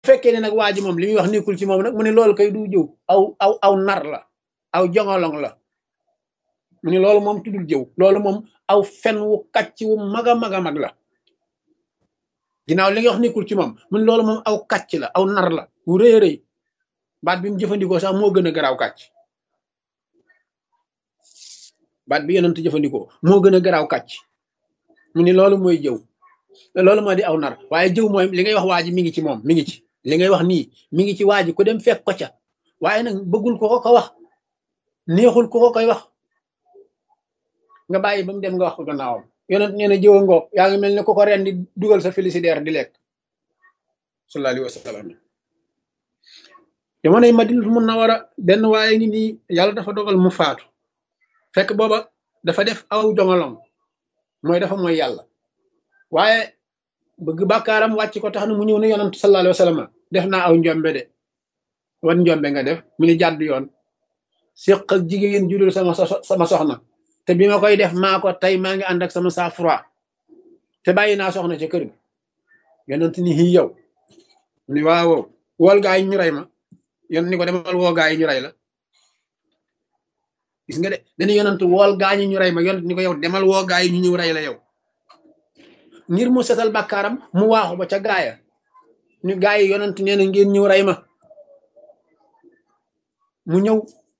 fekkee ne nag waa ji moom li muy wax nekkul ci moom nag mu ne loolu kay du jëw aw aw aw nar la aw jongolong la mu ne loolu moom tuddul jëw loolu moom aw fen wu kàcc wu mag a mag a mag la ginnaaw li nga wax nekkul ci moom mu ne loolu moom aw kàcc la aw nar la wu rëy rëy baat bi mu jëfandikoo sax moo gën a garaaw kàcc baat bi yonent jëfandikoo moo gën a garaaw kàcc mu ni loolu mooy jëw loolu moo di aw nar waaye jëw mooy li ngay wax waa ji mi ngi ci moom mi ngi ci li ngay wax nii mi ngi ci waa ji ku dem fekk ko ca waaye nag bëggul ko ko ko wax neexul ko ko koy wax nga bàyyi ba mu dem nga wax ko gannaawam yonent nee na jëw a ngoog yaa ngi mel ne ko ko ren di dugal sa félicitaire di lekk sallallahu alayhi wa sallam jamonoy Madinatul Munawwara benn waaye ngi nii yàlla dafa dogal mu faatu fekk booba dafa def aw jongolong mooy dafa mooy yàlla waaye bëgg bàkkaaram wàcc ko tax na mu ñëw ne yonent sallallahu alayhi wa sallam def naa aw njombe de wan njombe nga def mu ni jàdd yoon séq ak jigéen judul sama sama soxna te bi ma koy def maa ko tey maa ngi ànd ak sama sang-froid te bàyyi naa soxna ca kër gi yonent ni xii yow mu ni waaw wool gaa yi ñu rey ma yon ni ko demal woo gaa yi ñu rey la gis nga de dañu yonent wool gaa ñi ñu rey ma yonent ni ko yow demal woo gaa yi ñu ñëw rey la yow ngir mu setal bàkkaaram mu waaxu ba ca gaaya ñu gaa yi yonent nee na ngeen ñëw rey ma mu ñëw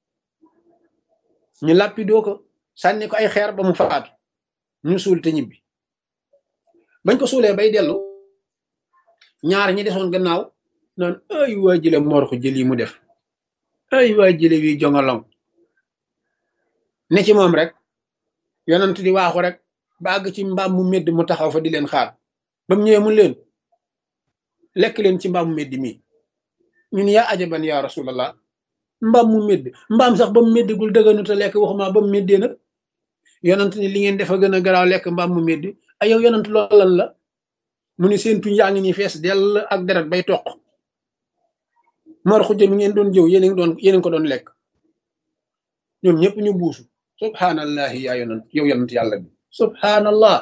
ñu làppidoo ko sànni ko ay xeer ba mu faatu ñu suul te ñibbi bañ ko suulee bay dellu ñaar ñi desoon gannaaw naan ay waa jële moor ko jël yi mu def ay waa jële wi jongalong ne ci moom rek yonent di waaxu rek ba àgg ci mbaam mu medd mu taxaw fa di leen xaar ba mu ñëwee mun leen lekk leen ci mbaam mu medd mii ñun yaa ajaban yaa rasulallah mbaam mu medd mbaam sax ba mu meddagul dëgganu te lekk waxuma ba mu meddee nag yonent ni li ngeen defa gën a garaaw lekk mbaam mu medd ay yow yonent loolal la mu ni seen tuñ yaa ngi nii fees dell ak deret bay toq mar xujja mi ngeen doon jëw yéen doon yéen ko doon lekk ñoom ñëpp ñu buusu subhanallahi yaa yonent yow yonent yàlla bi subhanallah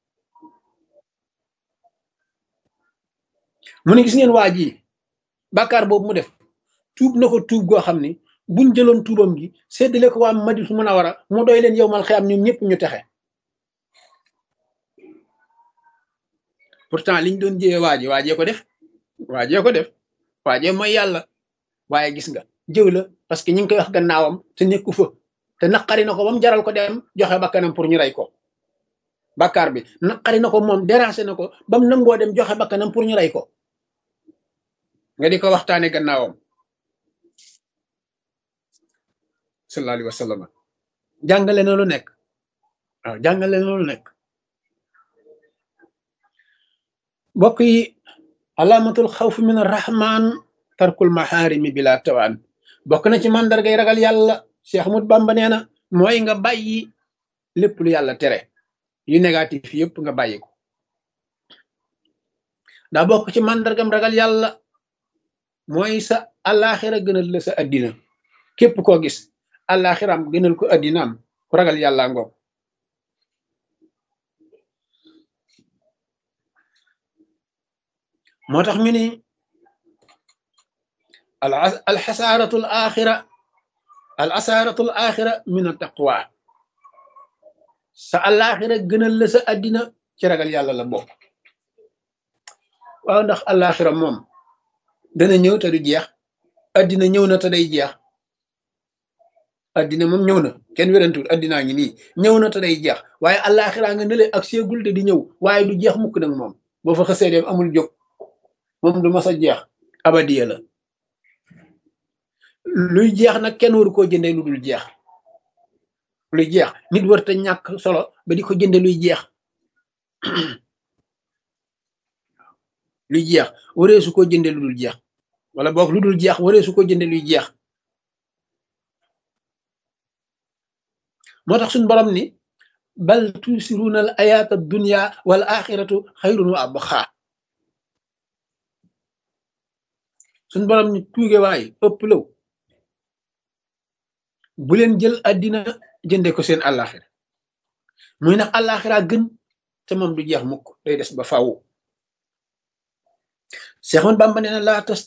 mu ne gis ngeen waa ji bàkkaar boobu mu def tuub na ko tuub goo xam ni buñ jëloon tuubam gi séddale ko waa Madina mën a war a mu doy leen yow mal xiyam ñoom ñëpp ñu texe pourtant liñ doon jëwee waa ji waajee ko def waajee ko def waajee mooy yàlla waaye gis nga jëw la parce que ñu ngi koy wax gannaawam te nekku fa te naqari na ko ba mu jaral ko dem joxe bakkanam pour ñu rey ko bàkkaar bi naqari na ko moom déranger na ko ba mu nangoo dem joxe bakkanam pour ñu rey ko nga di ko waxtaane gannaawam sallallahu alayhi wa sallam jàngale na lu nekk waaw jàngale na lu nekk mbokk yi alaamatul xawf min arrahman tarkul maxaarimi bila tawaan bokk na ci màndargay ragal yàlla Cheikh Ahmad Bamba nee na mooy nga bàyyi lépp lu yàlla tere yu négatif yëpp nga bàyyi ko daa bokk ci màndargam ragal yàlla mooy sa alaxira gënal la sa addina képp koo gis alaxiram gënal ko addinaam ku ragal yàlla ngoog moo tax mu ni al xasaaratu al axira al asaaratu al axira min al taqwa sa alaxira gënal la sa addina ci ragal yàlla la bokk waaw ndax alaxira moom dana ñëw te du jeex addina ñëw na te day jeex addina moom ñëw na kenn wérantuwul addinaa ngi nii ñëw na te day jeex waaye alaxira nga nële ak seegul te di ñëw waaye du jeex mukk nag moom boo fa xësee dem amul jóg moom du mas a jeex abadiya la luy jeex nag kenn waru koo jëndee lu dul jeex luy jeex nit war te ñàkk solo ba di ko jënde luy jeex luy jeex waree su ko jënde lu dul jeex wala boog lu dul jeex waree su ko jënde luy jeex moo tax suñ borom ni bal tusiruuna al ayaata dunya wal axiratu xayrun wa abqa suñ borom ni tuuge waay ëpp law bu leen jël addina jënde ko seen àllaaxira muy nag àllaaxira gën te moom du jeex mukk day des ba faw Seex Ahmadu Bamba nee na laa tas